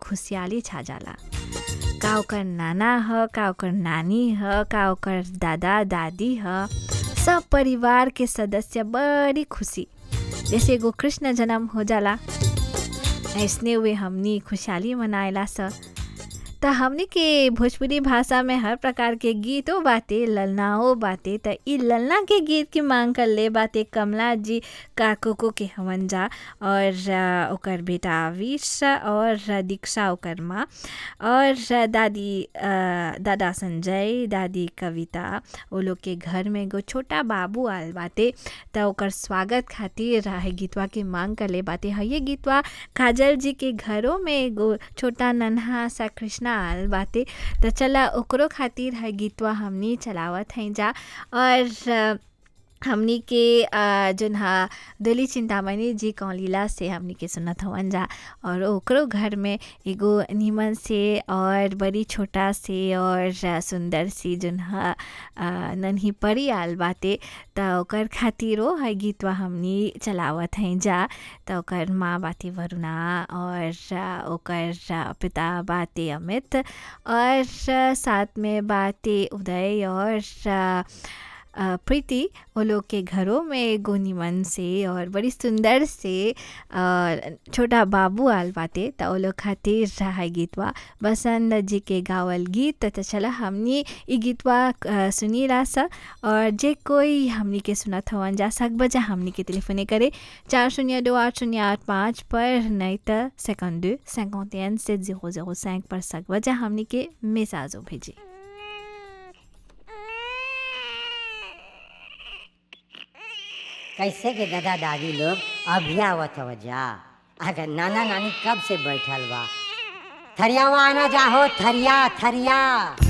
खुशहाली छा जाला का ओकर नाना ह का ओकर नानी ह का ओकर दादा दादी ह सब परिवार के सदस्य बड़ी खुशी जैसे एगो कृष्ण जन्म हो जाला ऐसने हुए हमनी खुशहाली मनाएला स त हमनी के भोजपुरी भाषा में हर प्रकार के गीतो बाटे ललनाओ बाटे त ई ललना के गीत की मांग कर ले बाटे कमला जी काकोको के हवन जा और अ, ओकर बेटा आविश और दीक्षा ओकर माँ और दादी अ, दादा संजय दादी कविता वो लोग के घर में एगो छोटा बाबू आल बाटे त ओकर स्वागत खातिर है गीतवा के मांग कर ले बाटे है ये गीतवा काजल जी के घरों में एगो छोटा नन्हा सा कृष्णा आल बाटे त चला ओकरो खातिर है गीतवा हमनी चलावत हैं जा और अ, हमनी के अ, जोन हा दिली चिंतामणि जी कौलीला से हमनी के सुनत हवन जा और ओकरो घर में एगो नीमन से और बड़ी छोटा से और अ, सुंदर सी जोन हा अ, नन्ही परी आल बाटे त ओकर खातिरो है गीतवा हमनी चलावत हैं जा त ओकर माँ बाटे वरुणा और अ, ओकर अ, पिता बाटे अमित और अ, साथ में बाटे उदय और अ, अ, प्रीति वो लोग के घरों में एगो निमन से और बड़ी सुंदर से अ, छोटा बाबू आल बाटे त वो लोग खातिर है गीतवा बसंत जी के गावल गीत त चला हमनी ई गीतवा अ, सुनीला सा और जे कोई हमनी के सुनत हवन जा सक बजा हमनी के टेलीफोने करे चार शून्य दो आठ शून्य आठ पाँच पर नहीं तो सेकंड दो सेकंड से जीरो जीरो cinq पर सक बजा हमनी के मैसेजो भेजी कैसे के दादा दादी लोग अभी आवत हव जा अगर नाना नानी कब से बैठल बा थरियावा आना जाहो थरिया थरिया